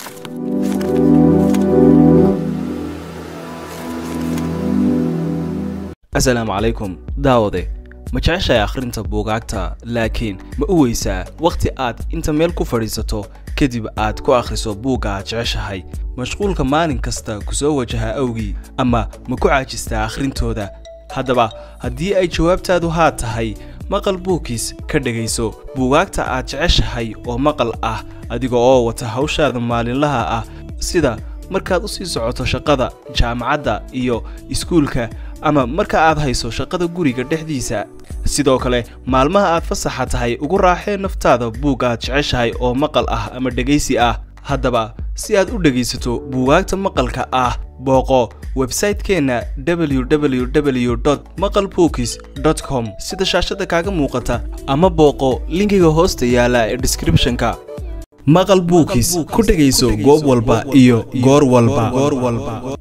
asalaamu calaykum daawade ma jeceshahay akhrinta buugaagta laakiin ma u weysaa wakhti aad inta meel ku fadhiisato kadib aad ku akhriso buugga aad jeceshahay mashquulka maalin kasta ku soo wajaha awgii ama ma ku caajistaa akhrintooda haddaba haddii ay jawaabtaadu haa tahay maqal buugkiis ka dhegayso buugaagta aad jeceshahay oo maqal ah adiga oo wata hawshaada maalinlaha ah sida markaad u sii socoto shaqada jaamacadda iyo iskuulka ama marka aad hayso shaqada guriga dhexdiisa sidoo kale maalmaha aad fasaxa tahay ugu raaxee naftaada buug aad jeceshahay oo maqal ah ama dhegaysi ah haddaba si aad u dhegaysato buugaagta maqalka ah booqo websaytekeenna www maqal bookis com sida shaashada kaaga muuqata ama booqo linkiga hoosta yaala ee descriptionka maqal buukis ku dhegayso goob walba iyo goor walba